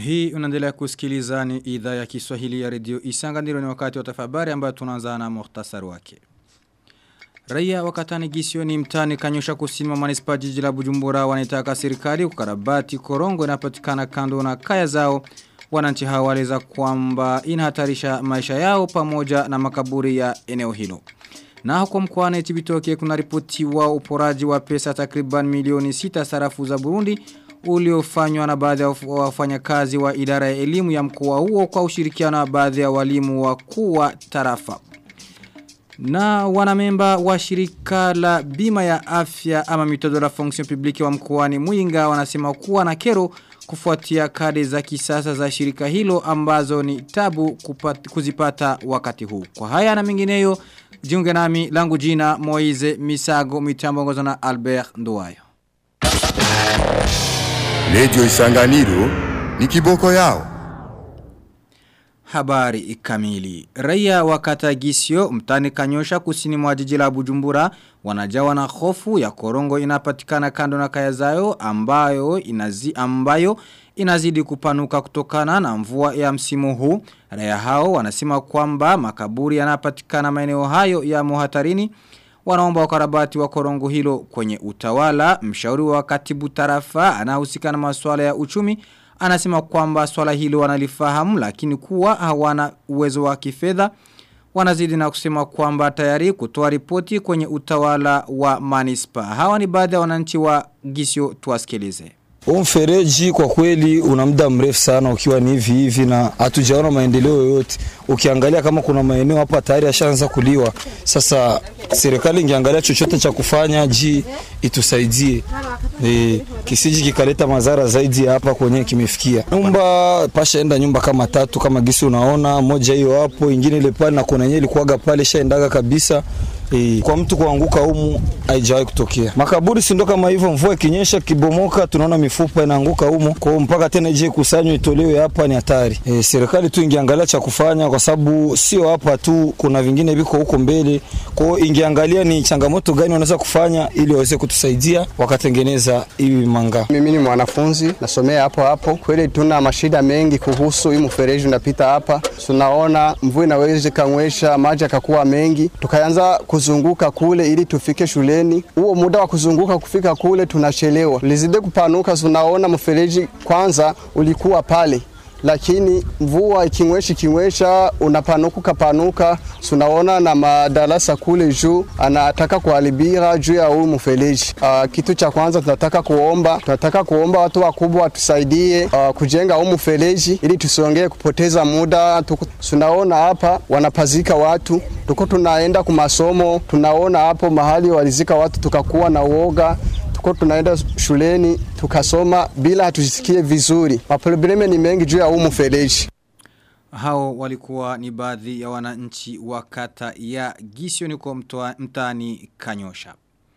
Hii unaendelea kusikiliza ni idhaa ya Kiswahili ya redio Isanga ndilo ni wakati wa tafabari ambayo tunaanza na muhtasari wake. Raia wakatani gisioni mtani kanyosha kusini mwa manispa jiji la Bujumbura wanaitaka serikali kukarabati korongo inapatikana kando na kaya zao. Wananchi hao waleza kwamba inahatarisha maisha yao pamoja na makaburi ya eneo hilo. Na huko mkoani Chibitoke kuna ripoti wa uporaji wa pesa takriban milioni sita sarafu za Burundi uliofanywa na baadhi ya wafanyakazi wa idara ya elimu ya mkoa huo kwa ushirikiano na baadhi ya walimu wakuu wa tarafa. Na wanamemba wa shirika la bima ya afya ama mitodo la fonction publique wa mkoani Mwinga wanasema kuwa na kero kufuatia kadi za kisasa za shirika hilo ambazo ni tabu kupata, kuzipata wakati huu. Kwa haya na mengineyo jiunge nami langu jina Moize Misago mitambo na Albert Nduwayo. Radio Isanganiro ni kiboko yao. Habari kamili. Raia wa kata Gisio mtani kanyosha kusini mwa jiji la Bujumbura wanajawa na hofu ya korongo inapatikana kando na kaya zao ambayo inazi ambayo inazidi kupanuka kutokana na mvua ya msimu huu. Raia hao wanasema kwamba makaburi yanapatikana maeneo hayo ya muhatarini wanaomba ukarabati wa korongo hilo kwenye utawala. Mshauri wa katibu tarafa anahusika na masuala ya uchumi anasema kwamba swala hilo wanalifahamu lakini kuwa hawana uwezo wa kifedha wanazidi na kusema kwamba tayari kutoa ripoti kwenye utawala wa manispa. Hawa ni baadhi ya wananchi wa Gisio tuwasikilize. Mfereji kwa kweli una muda mrefu sana ukiwa ni hivi hivi na hatujaona maendeleo yoyote. Ukiangalia kama kuna maeneo hapa tayari yashaanza kuliwa. Sasa serikali ingeangalia chochote cha kufanya ji itusaidie. E, kisiji kikaleta madhara zaidi ya hapa kwenye kimefikia. Nyumba pashaenda nyumba kama tatu kama gisi unaona, moja hiyo hapo, ingine ile pale na kuna yenyewe ilikuwaga pale shaendaga kabisa. E, kwa mtu kuanguka humu haijawahi kutokea. Makaburi si ndo kama hivyo, mvua ikinyesha kibomoka, tunaona mifupa inaanguka humu, kwa mpaka tena ije kusanywe itolewe hapa ni hatari. E, serikali tu ingeangalia cha kufanya, kwa sababu sio hapa tu, kuna vingine viko huko mbele. Kwa hiyo ingeangalia ni changamoto gani wanaweza kufanya ili waweze kutusaidia wakatengeneza hivi manga. Mimi ni mwanafunzi nasomea hapo hapo, kweli tuna mashida mengi kuhusu hii mfereji unapita hapa. Tunaona mvua inaweza kanywesha maji akakuwa mengi, tukaanza kuzunguka kule ili tufike shuleni. Huo muda wa kuzunguka kufika kule tunachelewa, lizide kupanuka. Tunaona mfereji kwanza ulikuwa pale lakini mvua ikinywesha ikinywesha unapanuka ukapanuka, tunaona na madarasa kule juu anataka kuharibia juu ya huu mfereji. Uh, kitu cha kwanza tunataka kuomba, tunataka kuomba watu wakubwa watusaidie uh, kujenga huu mfereji ili tusiongee kupoteza muda. Tunaona hapa wanapazika watu, tuko tunaenda kwa masomo, tunaona hapo mahali walizika watu, tukakuwa na uoga tuko tunaenda shuleni tukasoma bila hatujisikie vizuri. Maprobleme ni mengi juu ya huu mfereji. Hao walikuwa ni baadhi ya wananchi wa kata ya Gisio niko mtaani Kanyosha.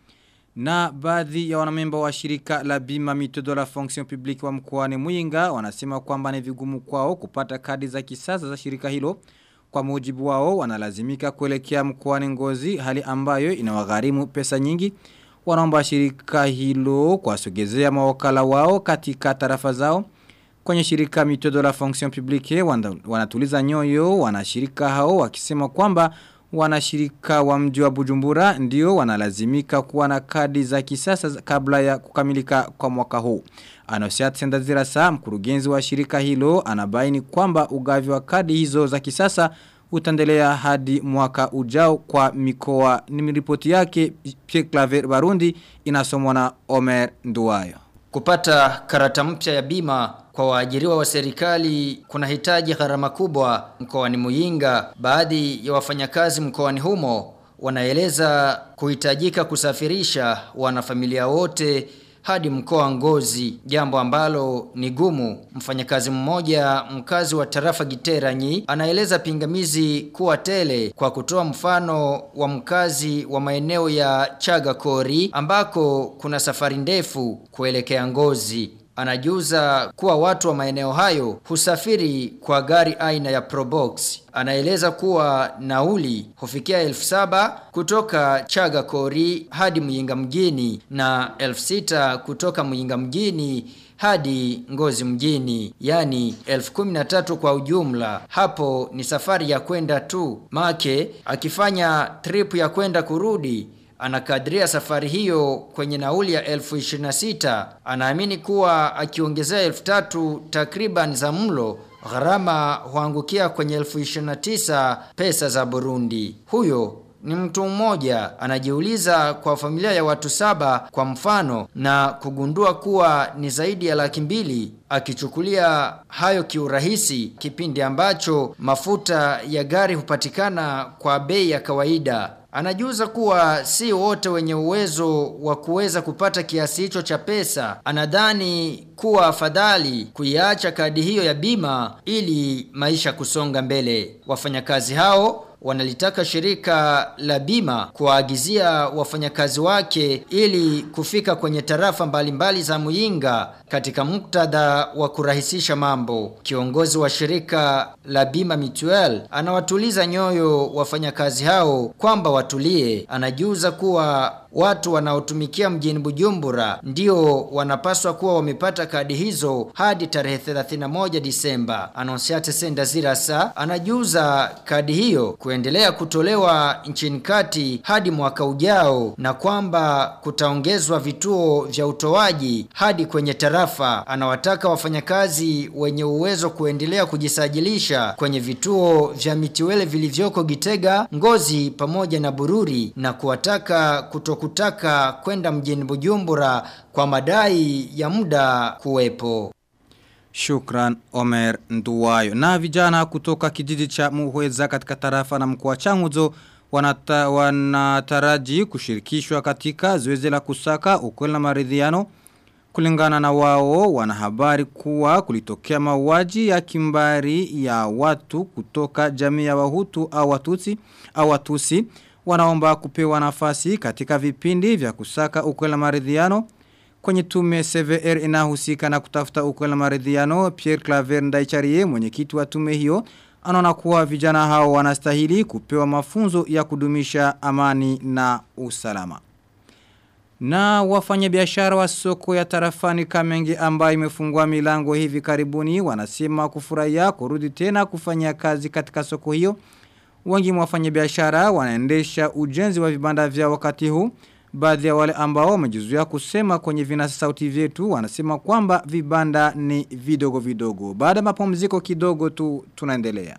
Na baadhi ya wanamemba wa shirika la bima mitodo la fonction publique wa mkoani Mwinga wanasema kwamba ni vigumu kwao kupata kadi za kisasa za shirika hilo. Kwa mujibu wao wanalazimika kuelekea mkoani Ngozi hali ambayo inawagharimu pesa nyingi wanaomba shirika hilo kuwasogezea mawakala wao katika tarafa zao. Kwenye shirika mitodo la fonction publique wanatuliza nyoyo wanashirika hao wakisema kwamba wanashirika wa mji wa Bujumbura ndio wanalazimika kuwa na kadi za kisasa kabla ya kukamilika kwa mwaka huu. Anosiat Sendazira saa mkurugenzi wa shirika hilo anabaini kwamba ugavi wa kadi hizo za kisasa utaendelea hadi mwaka ujao kwa mikoa ni ripoti yake Pierre Claver Barundi inasomwa na Omer Nduwayo. Kupata karata mpya ya bima kwa waajiriwa wa serikali kuna hitaji gharama kubwa mkoani Muyinga. Baadhi ya wafanyakazi mkoani humo wanaeleza kuhitajika kusafirisha wanafamilia wote hadi mkoa Ngozi, jambo ambalo ni gumu. Mfanyakazi mmoja mkazi wa tarafa Giteranyi anaeleza pingamizi kuwa tele kwa kutoa mfano wa mkazi wa maeneo ya Chagakori ambako kuna safari ndefu kuelekea Ngozi. anajuza kuwa watu wa maeneo hayo husafiri kwa gari aina ya Probox. Anaeleza kuwa nauli hufikia elfu saba kutoka Chaga Kori hadi Muyinga mjini na elfu sita kutoka Muyinga mjini hadi Ngozi mjini, yani elfu kumi na tatu kwa ujumla. Hapo ni safari ya kwenda tu. Make akifanya trip ya kwenda kurudi anakadiria safari hiyo kwenye nauli ya elfu ishirini na sita. Anaamini kuwa akiongezea elfu tatu takriban za mlo gharama huangukia kwenye elfu ishirini na tisa pesa za Burundi. Huyo ni mtu mmoja anajiuliza kwa familia ya watu saba kwa mfano na kugundua kuwa ni zaidi ya laki mbili akichukulia hayo kiurahisi kipindi ambacho mafuta ya gari hupatikana kwa bei ya kawaida Anajuza kuwa si wote wenye uwezo wa kuweza kupata kiasi hicho cha pesa. Anadhani kuwa afadhali kuiacha kadi hiyo ya bima ili maisha kusonga mbele. Wafanyakazi hao wanalitaka shirika la bima kuwaagizia wafanyakazi wake ili kufika kwenye tarafa mbalimbali za Muyinga katika muktadha wa kurahisisha mambo. Kiongozi wa shirika la bima Mutual anawatuliza nyoyo wafanyakazi hao kwamba watulie. Anajuza kuwa watu wanaotumikia mjini Bujumbura ndio wanapaswa kuwa wamepata kadi hizo hadi tarehe 31 Disemba. Anonsiate Sendazirasa anajuza kadi hiyo kuendelea kutolewa nchini kati hadi mwaka ujao na kwamba kutaongezwa vituo vya utoaji hadi kwenye tarafa. Anawataka wafanyakazi wenye uwezo kuendelea kujisajilisha kwenye vituo vya mitiwele vilivyoko Gitega, Ngozi pamoja na Bururi na kuwataka kutokutaka kwenda mjini Bujumbura kwa madai ya muda kuwepo. Shukran Omer Nduwayo. Na vijana kutoka kijiji cha Muhweza katika tarafa na mkoa Changuzo wanata, wanataraji kushirikishwa katika zoezi la kusaka ukweli na maridhiano kulingana na wao wanahabari kuwa kulitokea mauaji ya kimbari ya watu kutoka jamii ya Wahutu au Watusi au Watusi wanaomba kupewa nafasi katika vipindi vya kusaka ukweli na maridhiano kwenye tume CVR inahusika na kutafuta ukweli na maridhiano Pierre Claver Ndaicharie mwenyekiti wa tume hiyo anaona kuwa vijana hao wanastahili kupewa mafunzo ya kudumisha amani na usalama. Na wafanyabiashara wa soko ya tarafani Kamenge ambayo imefungua milango hivi karibuni wanasema kufurahia kurudi tena kufanya kazi katika soko hiyo. Wengi mwa wafanyabiashara wanaendesha ujenzi wa vibanda vya wakati huu. Baadhi ya wale ambao wamejizuia kusema kwenye vinasa sauti vyetu wanasema kwamba vibanda ni vidogo vidogo. Baada ya mapumziko kidogo tu tunaendelea.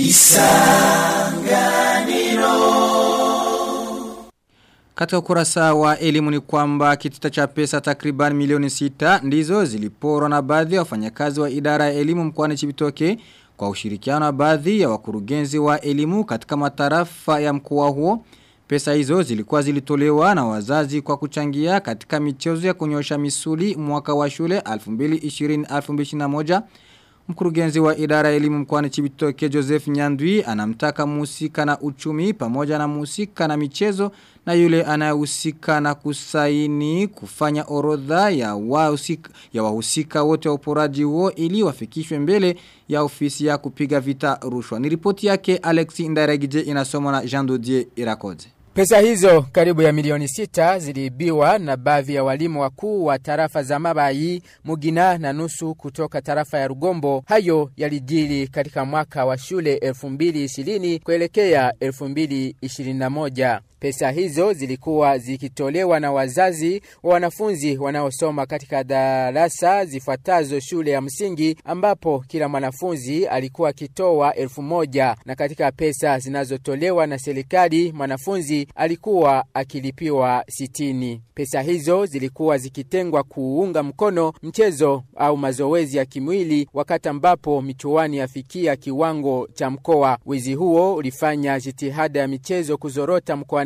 Katika ukurasa wa elimu ni kwamba kitita cha pesa takriban milioni sita ndizo ziliporwa na baadhi ya wafanyakazi wa idara ya elimu mkoani Chibitoke kwa ushirikiano na baadhi ya wakurugenzi wa elimu katika matarafa ya mkoa huo. Pesa hizo zilikuwa zilitolewa na wazazi kwa kuchangia katika michezo ya kunyosha misuli mwaka wa shule 2020-2021. Mkurugenzi wa idara ya elimu mkoani Chibitoke Joseph Nyandwi anamtaka musika na uchumi pamoja na musika na michezo na yule anayehusika na kusaini kufanya orodha ya wahusika ya wahusika wote wa uporaji huo ili wafikishwe mbele ya ofisi ya kupiga vita rushwa. Ni ripoti yake Alexi Ndairagije inasomwa na Jean Dodier Irakoze. Pesa hizo karibu ya milioni sita ziliibiwa na baadhi ya walimu wakuu wa tarafa za Mabayi, Mugina na nusu kutoka tarafa ya Rugombo. Hayo yalijiri katika mwaka wa shule 2020 kuelekea 2021. Pesa hizo zilikuwa zikitolewa na wazazi wa wanafunzi wanaosoma katika darasa zifuatazo shule ya msingi ambapo kila mwanafunzi alikuwa akitoa elfu moja na katika pesa zinazotolewa na serikali mwanafunzi alikuwa akilipiwa sitini. Pesa hizo zilikuwa zikitengwa kuunga mkono mchezo au mazoezi ya kimwili wakati ambapo michuani yafikia kiwango cha mkoa. Wizi huo ulifanya jitihada ya michezo kuzorota mkoani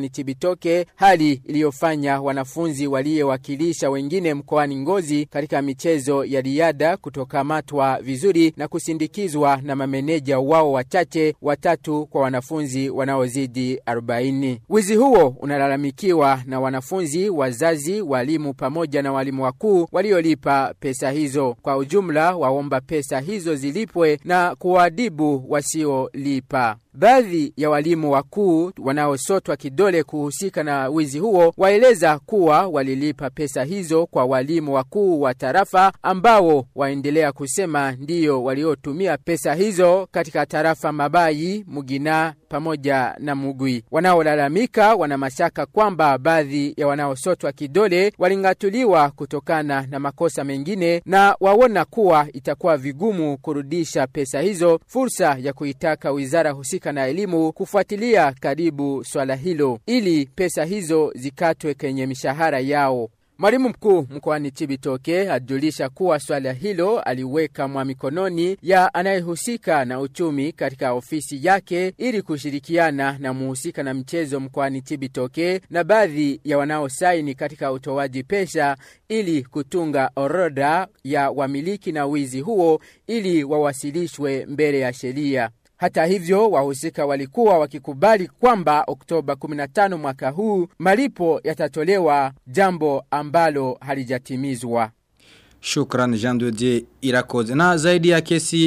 mkoani Chibitoke, hali iliyofanya wanafunzi waliowakilisha wengine mkoani Ngozi katika michezo ya riadha kutokamatwa vizuri na kusindikizwa na mameneja wao wachache watatu kwa wanafunzi wanaozidi 40. Wizi huo unalalamikiwa na wanafunzi, wazazi, walimu pamoja na walimu wakuu waliolipa pesa hizo. Kwa ujumla, waomba pesa hizo zilipwe na kuwaadibu wasiolipa. Baadhi ya walimu wakuu wanaosotwa kidole kuhusika na wizi huo waeleza kuwa walilipa pesa hizo kwa walimu wakuu wa tarafa ambao waendelea kusema ndiyo waliotumia pesa hizo katika tarafa Mabayi, Mugina pamoja na Mugwi. Wanaolalamika wana mashaka kwamba baadhi ya wanaosotwa kidole walingatuliwa kutokana na makosa mengine na waona kuwa itakuwa vigumu kurudisha pesa hizo, fursa ya kuitaka wizara husika na elimu kufuatilia karibu swala hilo ili pesa hizo zikatwe kwenye mishahara yao. Mwalimu mkuu mkoani Chibitoke ajulisha kuwa swala hilo aliweka mwa mikononi ya anayehusika na uchumi katika ofisi yake ili kushirikiana na muhusika na mchezo mkoani Chibitoke na baadhi ya wanaosaini katika utoaji pesa ili kutunga orodha ya wamiliki na wizi huo ili wawasilishwe mbele ya sheria. Hata hivyo wahusika walikuwa wakikubali kwamba Oktoba 15 mwaka huu malipo yatatolewa, jambo ambalo halijatimizwa. Shukran Jean de Dieu Irakoze. Na zaidi ya kesi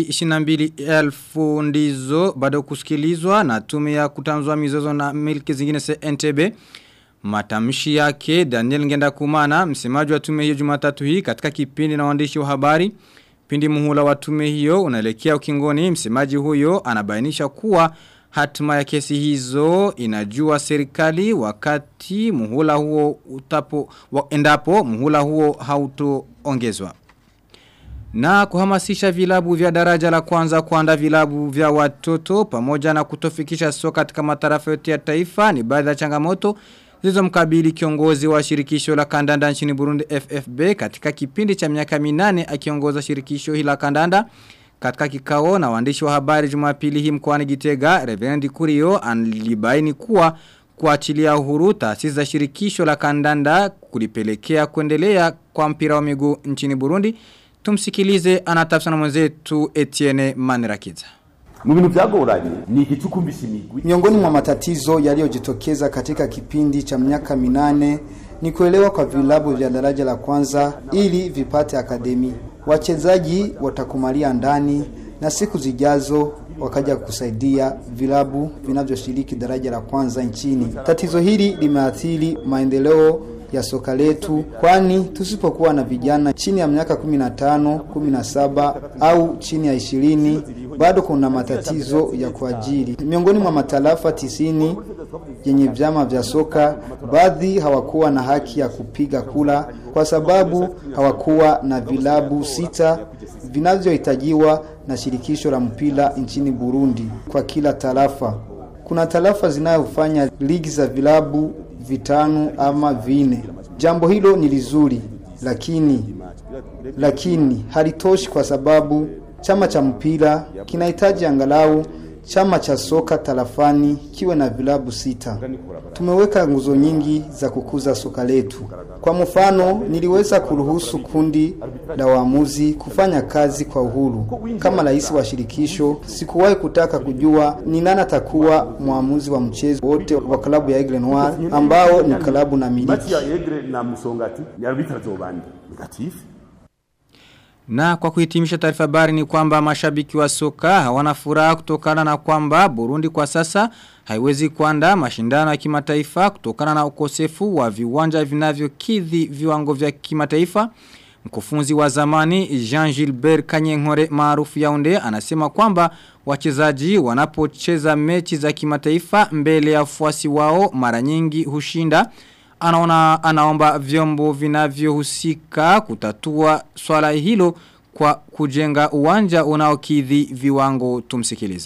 22,000 ndizo bado kusikilizwa na tume ya kutanzua mizozo na milki zingine CNTB. Matamshi yake Daniel Ngenda Kumana, msemaji wa tume hiyo Jumatatu hii katika kipindi na waandishi wa habari. Pindi muhula wa tume hiyo unaelekea ukingoni, msemaji huyo anabainisha kuwa hatima ya kesi hizo inajua serikali wakati muhula huo utapo wa, endapo muhula huo hautoongezwa. Na kuhamasisha vilabu vya daraja la kwanza kuanda vilabu vya watoto pamoja na kutofikisha soka katika matarafa yote ya taifa ni baadhi ya changamoto zilizomkabili kiongozi wa shirikisho la kandanda nchini Burundi FFB katika kipindi cha miaka minane akiongoza shirikisho hili la kandanda katika kikao na waandishi wa habari Jumapili hii mkoani Gitega Reverend Kurio alibaini kuwa kuachilia uhuru taasisi za shirikisho la kandanda kulipelekea kuendelea kwa mpira wa miguu nchini Burundi tumsikilize anatafsana mwenzetu Etienne Manirakiza mu bintu byagoranye ni igicukumbisha imigwi Miongoni mwa matatizo yaliyojitokeza katika kipindi cha miaka minane ni kuelewa kwa vilabu vya daraja la kwanza ili vipate akademi. Wachezaji watakumalia ndani na siku zijazo wakaja kusaidia vilabu vinavyoshiriki daraja la kwanza nchini. Tatizo hili limeathiri maendeleo ya soka letu, kwani tusipokuwa na vijana chini ya miaka 15, 17 au chini ya ishirini bado kuna matatizo ya kuajiri. Miongoni mwa matarafa tisini yenye vyama vya soka, baadhi hawakuwa na haki ya kupiga kula kwa sababu hawakuwa na vilabu sita vinavyohitajiwa na shirikisho la mpira nchini Burundi kwa kila tarafa. Kuna tarafa zinayofanya ligi za vilabu vitano ama vine. Jambo hilo ni lizuri, lakini lakini halitoshi kwa sababu chama cha mpira kinahitaji angalau chama cha soka tarafani kiwe na vilabu sita. Tumeweka nguzo nyingi za kukuza soka letu. Kwa mfano, niliweza kuruhusu kundi la waamuzi kufanya kazi kwa uhuru. Kama rais wa shirikisho, sikuwahi kutaka kujua ni nani atakuwa mwamuzi wa mchezo wote wa klabu ya Aigle Noir ambao ni klabu na miliki. Mati ya Egre na Musongati ni arbitra zobandi negatifu Na kwa kuhitimisha taarifa habari ni kwamba mashabiki wa soka hawana furaha kutokana na kwamba Burundi kwa sasa haiwezi kuandaa mashindano ya kimataifa kutokana na ukosefu wa viwanja vinavyokidhi viwango vya kimataifa. Mkufunzi wa zamani Jean Gilbert Kanyenkore maarufu Yaounde anasema kwamba wachezaji wanapocheza mechi za kimataifa mbele ya wafuasi wao mara nyingi hushinda anaona anaomba vyombo vinavyohusika kutatua swala hilo kwa kujenga uwanja unaokidhi viwango tumsikilize.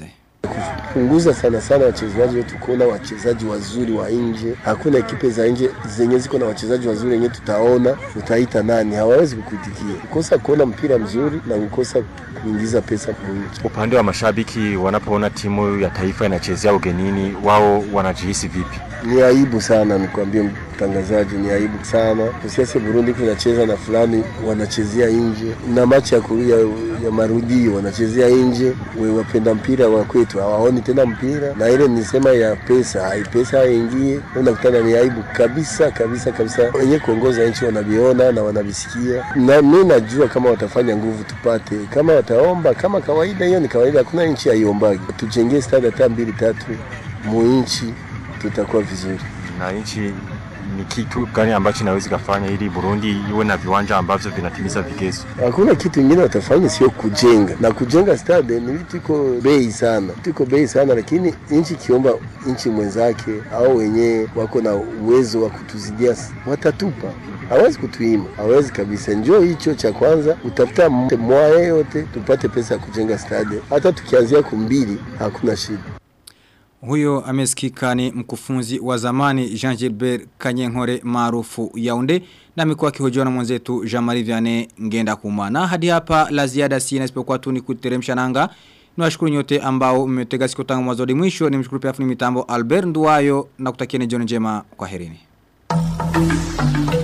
kupunguza sana sana wachezaji wetu, kuona wachezaji wazuri wa nje. Hakuna ekipe za nje zenye ziko na wachezaji wazuri wenye tutaona, utaita nani? Hawawezi kukuitikia. Kukosa kuona mpira mzuri na kukosa kuingiza pesa mwingi. Upande wa mashabiki wanapoona timu ya taifa inachezea ugenini, wao wanajihisi vipi? Ni aibu sana, nikwambie mtangazaji, ni aibu sana. Usiasi Burundi kunacheza na fulani wanachezea nje, na machi ya kurudia ya marudio wanachezea nje. We wapenda mpira wa kwetu hawaoni tena mpira, na ile nisema ya pesa, hai pesa haingie, unakutana ni aibu kabisa kabisa kabisa. Wenye kuongoza nchi wanaviona na wanavisikia, na mimi najua kama watafanya nguvu tupate, kama wataomba kama kawaida, hiyo ni kawaida, hakuna nchi haiombagi. Tujengee stadi hata mbili tatu muinchi tutakuwa vizuri. Na nchi ni kitu gani ambacho inaweza kufanya ili Burundi iwe na viwanja ambavyo vinatimiza vigezo? Hakuna kitu kingine watafanya sio kujenga, na kujenga stade ni vitu iko bei sana, vitu iko bei sana, lakini nchi kiomba nchi mwenzake au wenyewe wako na uwezo wa kutuzidia, watatupa hawezi kutuima, hawezi kabisa. Njoo hicho cha kwanza, utafuta mwae yote tupate pesa ya kujenga stade, hata tukianzia kumbili hakuna shida. Huyo amesikika ni mkufunzi wa zamani Jean Gilbert Kanyenkore maarufu Yaounde na amekuwa akihojiwa na mwenzetu Jean-Marie Vianney ngenda kumana. Hadi hapa la ziada sina isipokuwa tu ni kuteremsha nanga. Niwashukuru nyote ambao mmetega siku tangu mwanzo hadi mwisho. Nimshukuru pia fundi mitambo Albert Nduwayo na kutakieni jioni njema kwa herini.